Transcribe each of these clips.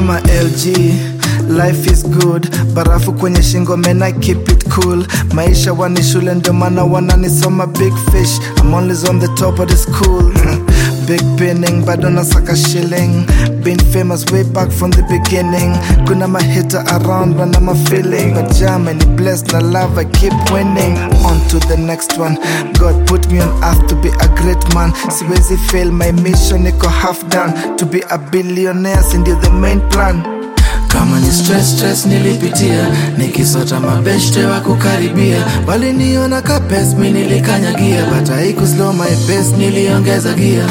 kama LG Life is good, barafu kwenye shingo man I keep it cool. Maisha wani shule ndio maana wananisoma big fish. I'm always on the top of the school. Big pinning bado nasaka shilling. Been famous way back from the beginning. Kuna mahita around when I'm a feeling. But jam and blessed na love I keep winning. On to the next one. God put me on earth to be a great man. Siwezi fail my mission, niko half done. To be a billionaire, sindio the main plan. kama ni stress stress nilipitia nikisota mabeshte wa kukaribia waliniona kapes mi nilikanyagia but haikuslow my pace niliongeza gia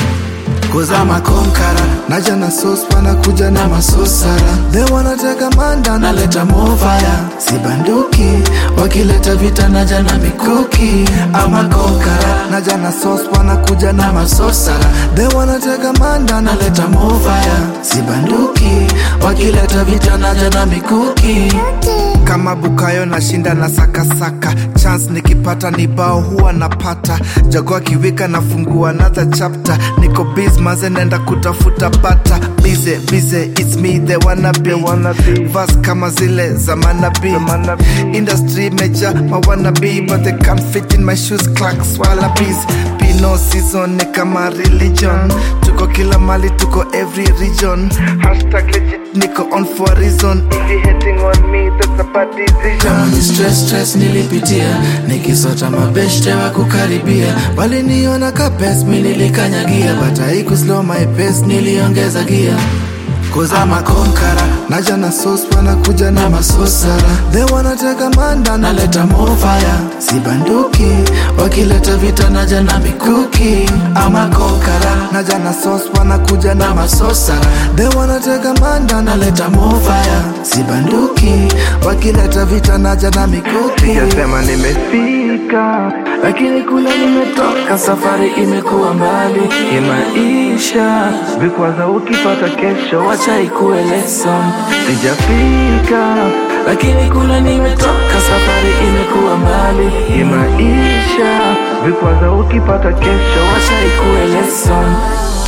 kuzama konkara Naja na sauce wanakuja na na masosara They wanna take a man down naleta mofaya sibanduki wakileta vita naja na mikuki ama konkara Naja na sauce wanakuja na na masosara They wanna take a man down naleta mofaya sibanduki wakileta vita naja na mikuki kama Bukayo nashinda na sakasaka chance nikipata ni bao huwa napata jago akiwika nafungua another chapter niko biz maze nenda kutafuta bata bize bize it's me the wanna be vas kama zile za manabi industry meja ma wanna be but they can't fit in my shoes clarks wallabies pino season ni kama religion tuko kila mali tuko every region hashtag legit niko on for a reason if you hating on me that's a bad decision kama ni stress stress nilipitia nikisota mabeshte wa kukaribia waliniona kapes mi nilikanyagia but haikuslow my pace niliongeza gia kuzama konkara naja na sauce wanakuja na na masosara they wanna take a man down naleta mofaya sibanduki wakileta vita naja na mikuki ama konkara naja na sauce wanakuja na na masosara they wanna take a man down naleta mofaya sibanduki wakileta vita naja na mikuki sijasema nimefika lakini kule nimetoka safari imekuwa mbali imaisha vikwaza ukipata kesho wacha ikuwe lesson sijafika lakini kule nimetoka safari imekuwa mbali imaisha vikwaza ukipata kesho wacha ikuwe lesson